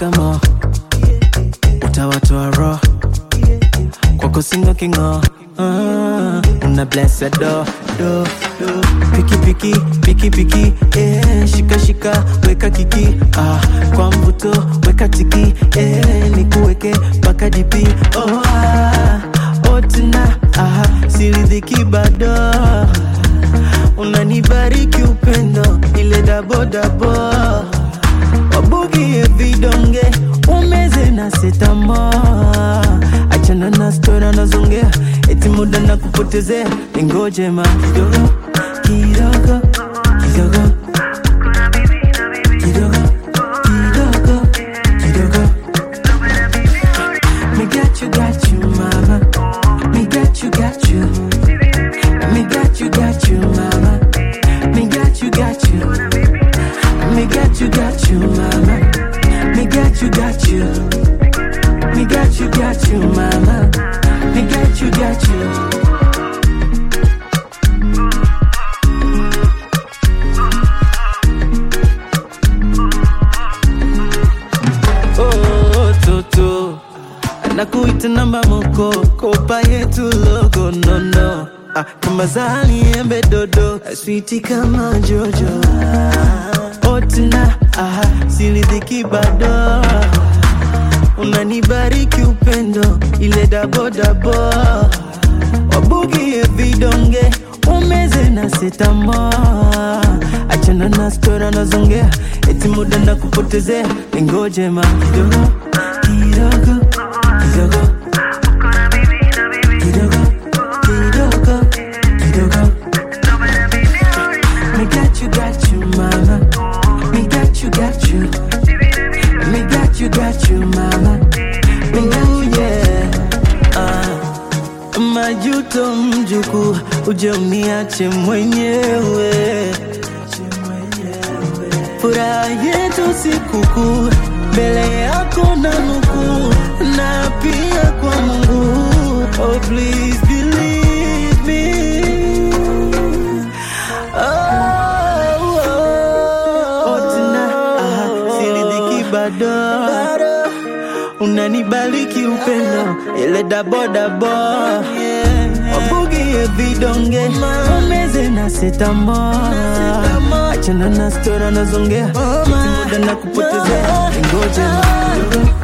shikamo utawatoa roho kwako singo kingo Ah, una blessa do do do piki piki piki piki eh, shika shika weka kiki ah, kwa mvuto weka tiki eh, nikuweke mpaka dipi oh, ah, otina ah, siridhiki bado unanibariki upendo ile dabodabo wabugie vidonge umeze na setamo achana na stora nazongea eti muda na kupotezea ingojema kidogo kidogo kidogo kidogo kidogo kidogo me got you got you mama me got you got you me got you got you mama me got you got you me got you got you mama me got you got you me got you got you mama me got you got you oh, toto nakuita namba moko kopa yetu logo nono ah, kama zani embe dodo switi kama jojo otina ah, silidhiki bado unanibariki upendo ile dabodabo wabugie vidonge umeze na setamo achana na stora nazongea eti muda na kupotezea ingojema kidogo kidogo kidogo kidogo kidogo kidogo me got you got you mama me got you got you me got you got you mama me got you yeah ah. majuto mjuku uje uniache mwenyewe furaha yetu sikukuu mbele yako na nukuu na pia kwa mungu oh please believe me oh, oh. Otina, ah, siridhiki bado unanibaliki upendo ile dabodabo wabugie vidonge umeze na setamo achana na stora nazongea muda na kupotezea ngoja kidogo